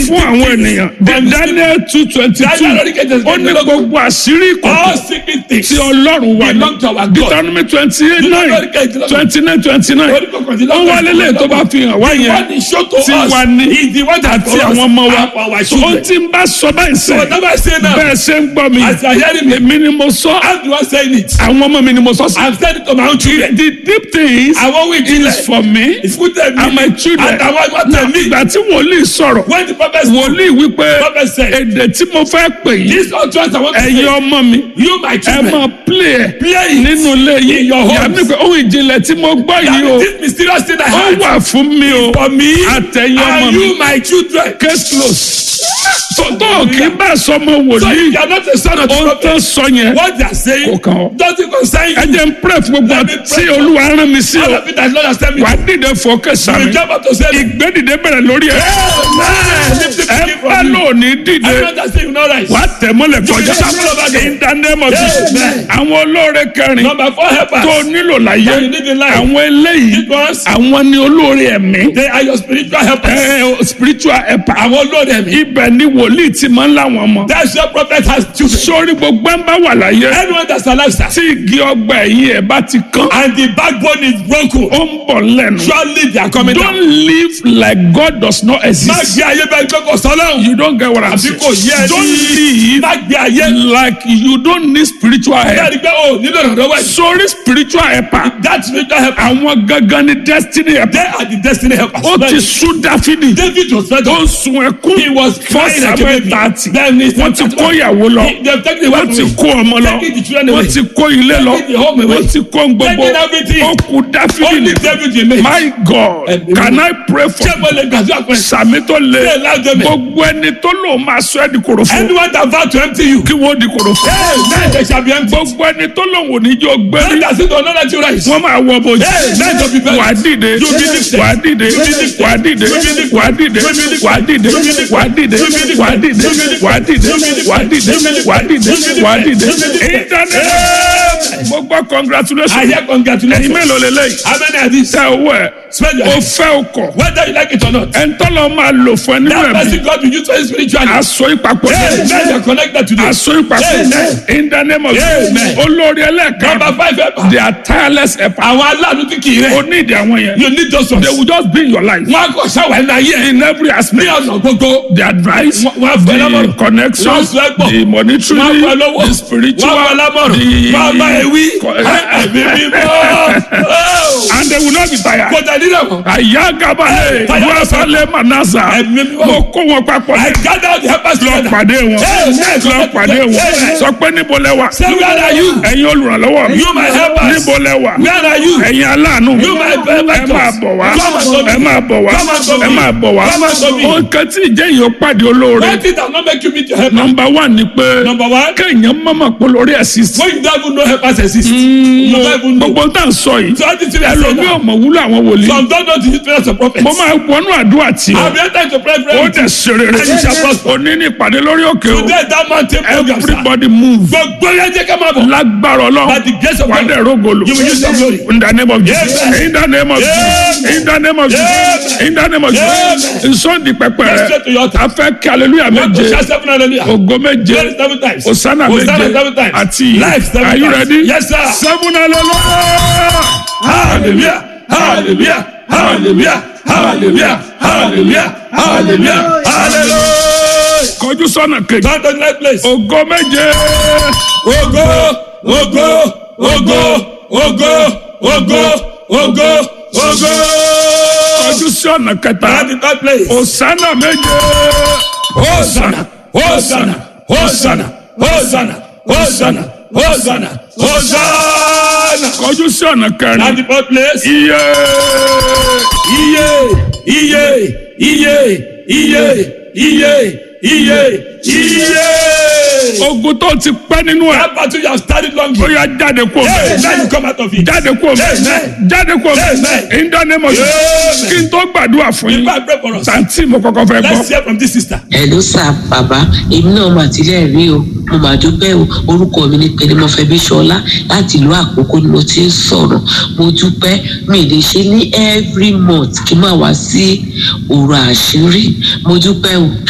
fún àwọn ènìyàn daniel two twenty two Daniel orí kejì ó ní gbogbo àṣírí All ìkọ̀kọ̀ secret things tí ọlọ́run wà ní belong to our God. deuteronomy twenty eight nine twenty nine twenty nine Orí kọkàndínlọ́gbọ̀n. ó wá lélẹ̀ tó bá fi hàn wá The yẹn one he showed to tí us wà ní is the one that àti for us àwọn ọmọ wa and for our ó children. ti ń bá sọ báyìí So sẹ́ whatever I say now, bẹ́ẹ̀ ṣe ń gbọ́ mi as you are hearing me, èmi ni mo sọ I'm the one saying it. àwọn ọmọ mi ni mo sọ sí. I'm saying it to my own children. the deep things Àwọn ohun is ìjìnlẹ̀ for me ìfúntẹ̀ mi and my children. àtàwọn ìmọ̀tẹ̀ mi. ìgbà tí wòlíì sọ̀rọ̀ When the prophet spoke, wòlíì wípé prophet said, èdè tí mo fẹ́ pè yìí This utterance I want to ẹ̀yin say, ọmọ mi you my ẹ children, máa play ẹ̀ play it nínú ilé yìí in your homes. yàrá pé ohun ìjìnlẹ̀ tí mo gbọ́ yìí o that this mysterious thing I ó had wà fún mi o for me àtẹ̀yìn ọmọ and mi you my children. case close tó tó kì í bá sọmọ So wòlíì if you are not a son of the ohun tó prophet, sọ yẹn what they are saying kò kàn ọ́. doesn't concern ẹ you. jẹ́ n pray fún gbogbo Let me tí pray for- olúwa rán mi sí All o of it that Lord has tell me. wàá dìde fòkè You sàmì will jump out to say, ìgbédìde bẹ̀rẹ̀ lórí ẹ̀ Amen. Lift it ẹ from bá you. lóòní dìde Everyone that say you no rise. wàá tẹ̀ mọ́lẹ̀ kọjá You will shuffle over them. in the name of Jesus Amen. àwọn olóore kẹrin Number four helpers. tó nílò láyé That you need in life. àwọn eléyìí These ones, àwọn ni olóore ẹ̀mí they are your spiritual helpers. ẹ spiritual helper Àwọn olórí ẹ̀mí. ibẹ̀ ni wòlíì ti máa ń láwọn ọmọ That's your prophet has children. sórí gbogbo ẹ̀ ń bá wà láyé Anyone that's alive, sir, tí igi ọgbà ẹ̀yìn ẹ̀ bá ti kán and the backbone is broken, ó ń bọ̀ lẹ́nu surely they are coming don't down. live like God does not Má exist gbé ayé bẹ́ẹ̀ gbé kò sọ́lọ́hún. you don't get what I'm Àbí saying kò yẹ ẹ don't ní. live Má gbé ayé. like you don't need spiritual help Bẹ́ẹ̀ni pé o nílò ìrànlọ́wọ́ ẹ̀. sórí spiritual helper That spiritual helper, àwọn gangan ni destiny they helper are the destiny helpers. ó ti sú dáfídì David was fed ó up. ń sun ẹkún He was fún crying like a samuel baby. thirty Then he wọ́n ti kó ìyàwó lọ He- They've taken the wọ́n wife ti away. kó ọmọ lọ Taking the children away. wọ́n ti kó ilé lọ Taking the home away. wọ́n ti kó gbogbo Taking everything. ó kú dáfídì Only nìkan David remains. my God Ẹ̀mí can mímọ́. I pray for Ṣé mo lè gbàdúrà pé sàmì tó le Say loud amen. gbogbo ẹni tó lò máa sọ ẹ́ di kòròfo anyone that vow to empty you, kí wọ́n di kòròfo hey, then they shall be empty. gbogbo ẹni tó lò wò ní jọ Then gbẹ́rí they say, don't let you rise. wọ́n máa wọ bójú Hey, let them be buried. wà á dìde You be lifted. wà á dìde You be lifted. wà á dìde You be lifted. wà á dìde You be lifted. wà á dìde You be lifted. wà á dìde You be lifted. wà á dìde You be lifted. wà á dìde You be lifted. wà á dìde You be lifted. wà á dìde You be lifted. wà á dìde You be lifted. internet mo gbọ́ I congratulations hear ẹ̀yin congratulations. mélòó lélẹ́yìí How many are these? tẹ owó ẹ̀ Spend your o hand. fẹ́ o kọ̀ Whether you like it or not. ẹ̀ńtọ́lọ́ máa lò fún ẹ nínú That ẹ̀mí person God will use for spiritually. aṣọ ìpapọ̀ Hey, then they are connected to this. aṣọ ìpapọ̀ Amen. in the name of Jesus Amen. olórí ẹlẹ́ẹ̀kan Number five helper. they are tireless helper Àwọn aláàánú tí kì í o rẹ̀. ní ìdí àwọn yẹn You need those ones. they will just be in your life Wọ́n á kọ̀ ṣáwá ẹ̀ náà yẹ. in every Ní aspect ọ̀nà gbogbo. the advice Wọ́n- wọ́n á fẹ́ the lámọ̀ràn. connection Wọ́n á sọ ẹ́ pọ̀. the monetary Wọ́n á fẹ́ lọ́wọ́. the spiritual Wọ́n á fẹ́ lámọ̀ràn. the Wọ́n á bá ẹ wí. Co- Ẹ̀mí mímọ́. Oh. and they will not be tired. Kò tẹ̀ nílẹ̀ mọ́. àyà gabale Tired. wàsálẹ̀ manasa Ẹ̀mí mímọ́. mo kó wọn papọ̀ I gather the helpers lọ together. pàdé wọn Amen. lọ pàdé wọn Amen. sọ pé níbo lẹ wà Say where are you? ẹ̀yin olùrànlọ́wọ́ mi You my helpers. níbo lẹ wà Where are you? ẹ̀yin aláàánú mi You my ẹ benefactors. máa bọ̀ wá Come and serve me. ẹ máa bọ̀ wá Come and serve ẹ me. máa bọ̀ wá Come and serve me. ohun kan tí ìjẹ́ yìí ó pàdé olóore One thing that not make you meet your helper. nọmba one ni pé Number one. kéèyàn mọ́mọ́ pé lórí ẹ̀sìn sí When you don't even know helpers exist. You don't even know. gbogbo tá à ń sọ yìí So all these things I say ẹlòmíì now. ọmọ wúlò àwọn wòlíì Some don't know the history of prophets. mo máa wọnú àdúrà tí I've been trying to pray for ó you. dẹ̀ ṣe rere And you shall prosper. òní ní ìpàdé lórí òkè o Today that mountain program sir. everybody move Gbogbo yẹn jẹ́ ká máa bọ̀. lágbára By ọlọ́run the grace of wà á God. dẹ̀ rógolo You will use your glory. in the name of Jesus Amen. in the name of Jesus Amen. in the name of Jesus Amen. in the name of Jesus Amen. nsọ́ndì pẹpẹ Let's rẹ straight to your altar. a fẹ́ kí hallelujah Want to méje shout seven hallelujah. ògo méje Glory seven times. osana Hosanna méje seven times. àti Life seven are you times. ready Yes, sir. seven hallelujah Hallelujah. Hallelujah. Hallelujah. Hallelujah. Hallelujah. Hallelujah. Hallelujah. kọjú sọ́nà kejì Come to the right place. ògo méje Ogo, ogo, ogo, ogo, ogo, ogo, ogo. kọjú sọ́nà kẹta Come to the third place. osana méje Hosanna, Hosanna, Hosanna, Hosanna, Hosanna, Hosanna, Hosanna. kọjú sọ́nà At kẹrin the fourth place. iye Iye, iye, iye, iye, iye, iye, iye. ogun tó ti pẹ́ nínú ẹ̀ That battle you have started long ó ago. yá jáde kó Hey, mẹ́ now you come out of it. jáde kó mẹ́ Amen. jáde kó mẹ́ Amen. in the name of Jesus Amen. kí n tó gbàdúrà fún yín If I pray for us, tàǹtí mo kọ́kọ́ fẹ́ gbọ́ let's hear from this sister. hello sir bàbá èmi náà mà tilẹ̀ rí o mo mà dúpẹ́ o orúkọ mi ni pẹ̀lú mo fẹ́ bí ṣọlá láti ìlú àkókò ni mo ti ń sọ̀rọ̀ mo dúpẹ́ mi lè ṣe ní every month kí n máa wá sí òru àṣírí mo dúpẹ́ o